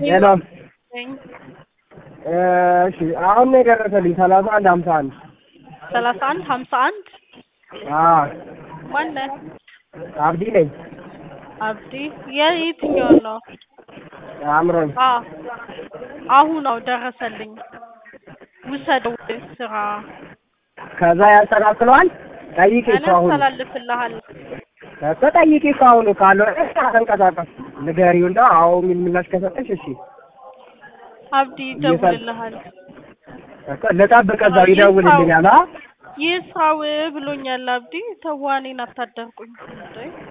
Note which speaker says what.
Speaker 1: ሄሎ እሺ አሁን ነው የደረሰልኝ ሰላሳ አንድ ሀምሳ አንድ
Speaker 2: ሰላሳ አንድ ሀምሳ አንድ
Speaker 1: አዎ
Speaker 2: ማነህ?
Speaker 1: አብዲ ነኝ
Speaker 2: አብዲ የየትኛው ነው?
Speaker 1: አምሮኝ
Speaker 2: አ አሁን ነው ደረሰልኝ። ውሰደው ስራ
Speaker 1: ከዛ ያስተካክለዋል ጠይቂ
Speaker 2: እኔ
Speaker 1: እኮ አሁን
Speaker 2: አስተላልፍልሃለሁ።
Speaker 1: እኮ ጠይቂ እኮ አሁን ካልሆነ ተንቀሳቀስ ንገሪው እና አዎ የሚል ምላሽ ከሰጠሽ እሺ
Speaker 2: አብዲ ይደውልልሃል።
Speaker 1: እኮ ልጠብቅ እዛው ይደውልልኛል አ
Speaker 2: ይህ ሰው ብሎኛል። አብዲ ተዋኔን አታደርቁኝ እንዴ